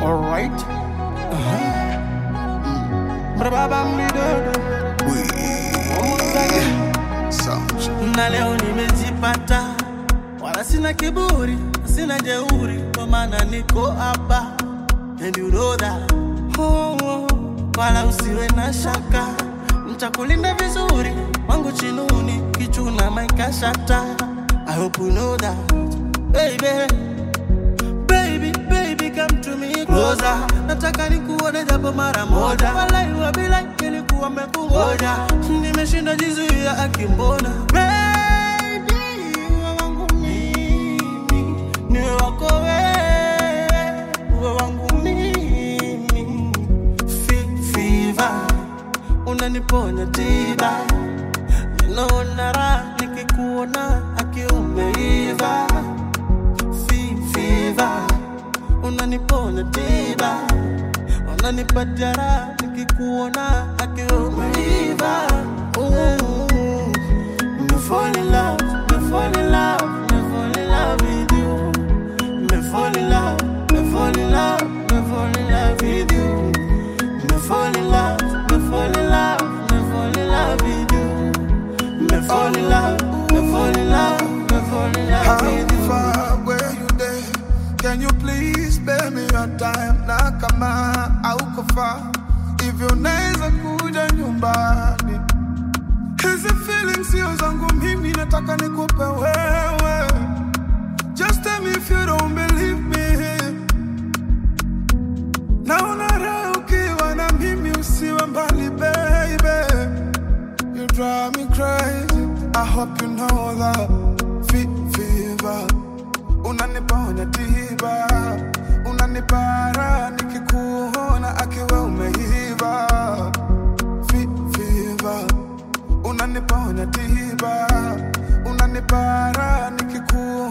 Alright. Brababambidodo. Na leo nimejipata, wala sina kiburi, sina jeuri, kwa maana niko hapa and you know that. Oh, oh. Wala usiwe na shaka, nitakulinda vizuri, wangu chinuni, kichuna maikashata. I hope you know that, baby. Baby, baby, come to me closer. Nataka nikuone japo mara moja. Walai wa bilai nilikuwa mekungoja. Nimeshinda jizuia akimbona. Baby, uwe wangu mimi. Niwe wako wewe. Uwe wangu mimi. Fe- Fever. Unaniponya tiba. Ninaona raha nikikuona akiumeiva Fe- fever unaniponya tiba unanipatia raha nikikuona akiwa umeiva Ooh. Me fall in love, me fall in love, me fall in love with you. Me fall in love, me fall in love, me fall in love with you. Me fall in love, me fall in love, me fall in love with you. Me fall in love, me fall in love, me fall in love How with you. far where you there? Can you please spare me your time? Na kama hauko far, hivyo unaweza kuja nyumbani. Hizi feelings sio zangu mimi, nataka nikupe wewe. Just tell me if you don't believe me. Naona raha ukiwa na mimi, usiwe mbali baby. You drive me crazy. I hope you know that. Fe- Fever. Unaniponya tiba. Unanipara nikikuona akiwa umeiva. Fe- Fever. Unaniponya tiba. Unanipara nikikuona